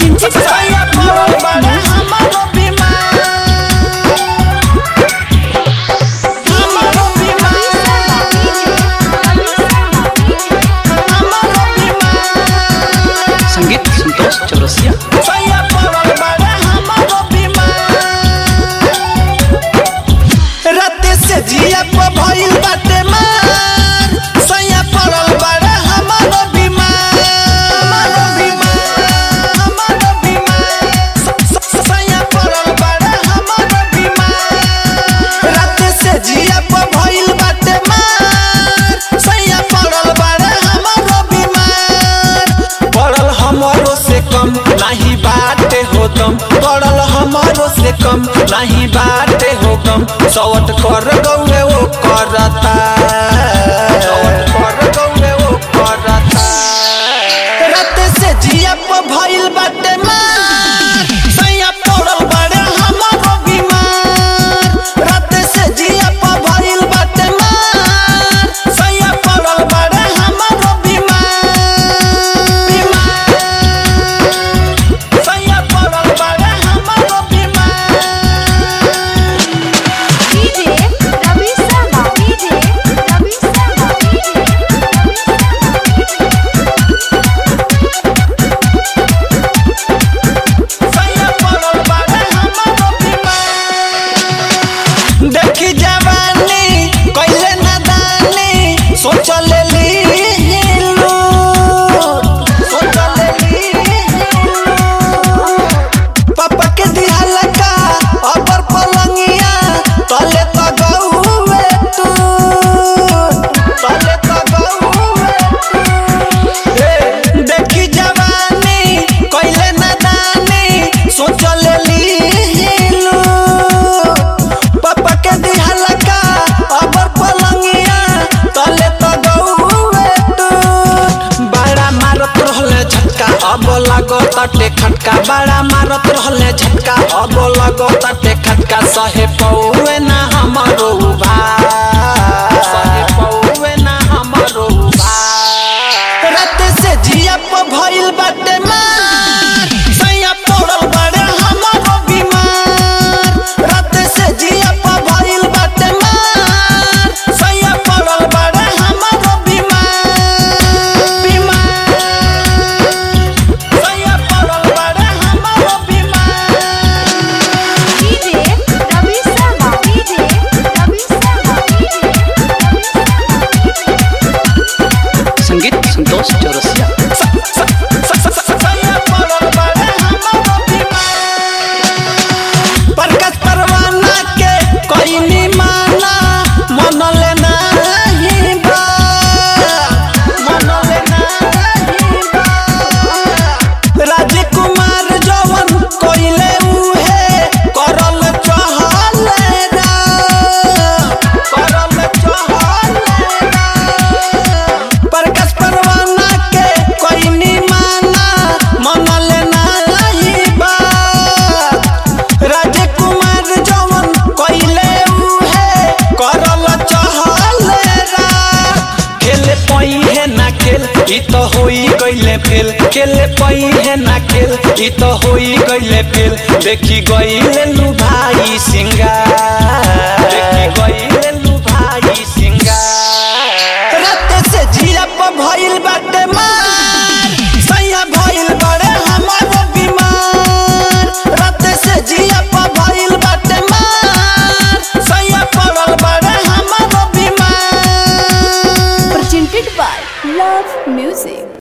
presented by Love Music. संगीत संतोष चौरसिया राते से जिया पर भइल बाटे मार सैया पड़ल बाड़े हमारो बीमार हमारो बीमार हमारो बीमार स- स- सैया पड़ल बाड़े हमारो बीमार राते से जिया पर भइल बाटे मार सैया पड़ल बाड़े हमारो बीमार पड़ल हमारो से कम नहीं बाटे हो दम पड़ल हमारो से कम नहीं बाटे हो कम सवट कर गौए वो करता सवट कर गौए वो करता रात से जिया पर भइल बाटे मार सैया पड़ल बाड़े हमारो बीमार रात से जिया पर भइल बाटे मार सैया पड़ल बाड़े हमारो बीमार बीमार सैया पड़ल बाड़े हमारो बीमार DJ Ravi Sharma. DJ Ravi Sharma. DJ Ravi सैया पड़ल बाड़े हमारो बीमार देखी जवानी कैले नदानी सोच लेली हिलू सोच लेली पापा के दिहल का अबर पलंगिया तले त गौवे तू तले त गौवे तू देखी जवानी कैले नदानी सोच लेली हिलू पापा के दिहल का अबर पलंगिया तले त गौवे तू बड़ा मारत रहले झटका अब लागो तटे खटका बड़ा मारत रहले झटका अब लागो तटे खटका सहे पौवे ना हमरो भाई सहे पौवे ना हमरो भाई रात से जिया पर भइल बाटे मार सैया पड़ल बाड़े हमारो बीमार रात से जिया पर भइल बाटे मार सैया पड़ल बाड़े हमारो बीमार बीमार सैया पड़ल बाड़े हमारो बीमार DJ Ravi Sharma. DJ Ravi Sharma. DJ संगीत संतोष चौरसिया सैया पड़ल बाड़े हमारो बीमार प्रकाश परवाना के कोई नी माना मन लेना ही बा मन लेना ही बा राजकुमार जवन कोइले उहे करल चहले रा करल चहले रा प्रकाश परवाना के कोई नी माना मन लेना ही बा राजकुमार जवन कोइले उहे करल चहले रा खेले पई है ना खेल ई तो होई गइले फेल खेले पई है ना खेल ई तो होई गइले फेल देखी गइले लू भाई सिंगार देखी गइले लू भाई सिंगार रात से जिया पर भइल बाटे मार सैया भइल बड़े हमारो बीमार रात से जिया पर भइल बाटे मार सैया पड़ल बड़े हमारो बीमार presented by Love Music.